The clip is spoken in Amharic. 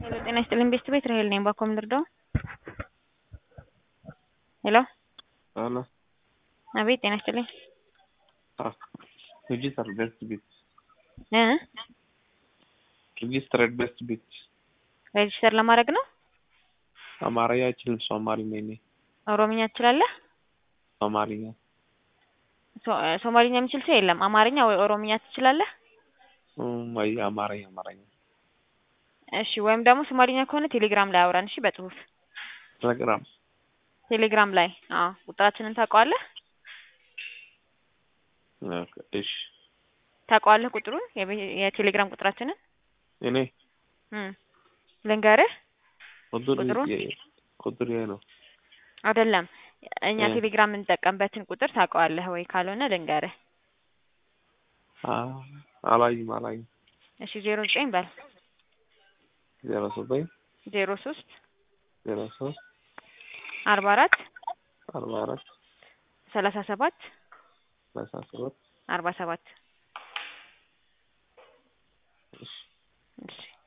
ሄሎ ጤና ይስጥልኝ ቤስት ቤት ራሄል ነኝ። ባኮም ልርዳው? ሄሎ አሎ አቤት ጤና ይስጥልኝ ሬጂስተር ቤስት ቢት እ ሬጂስተርድ ቤስት ቢት ሬጅስተር ለማድረግ ነው። አማርኛ አይችልም ሶማሊኛ ነኝ። ኦሮምኛ ትችላለህ? ሶማሊኛ ሶ- ሶማሊኛ የሚችል ሰው የለም። አማርኛ ወይ ኦሮምኛ ትችላለህ? እም፣ ወይ አማርኛ አማርኛ እሺ ወይም ደግሞ ሶማሊኛ ከሆነ ቴሌግራም ላይ አውራን። እሺ በጽሁፍ ቴሌግራም ቴሌግራም ላይ አዎ፣ ቁጥራችንን ታውቀዋለህ? ኦኬ፣ እሺ ታውቀዋለህ ቁጥሩን የቤ- የቴሌግራም ቁጥራችንን እኔ እም ልንገርህ ቁጥር ቁጥሩን? የ- ቁጥር ይሄ ነው። አይደለም እኛ እ። ቴሌግራም የምንጠቀምበትን ቁጥር ታውቀዋለህ ወይ? ካልሆነ ልንገርህ። አ አላይም አላይም እሺ ዜሮ ዘጠኝ በል ዜሮ ዘጠኝ ዜሮ ሶስት ዜሮ ሶስት አርባ አራት አርባ አራት ሰላሳ ሰባት ሰላሳ ሰባት አርባ ሰባት እሺ እሺ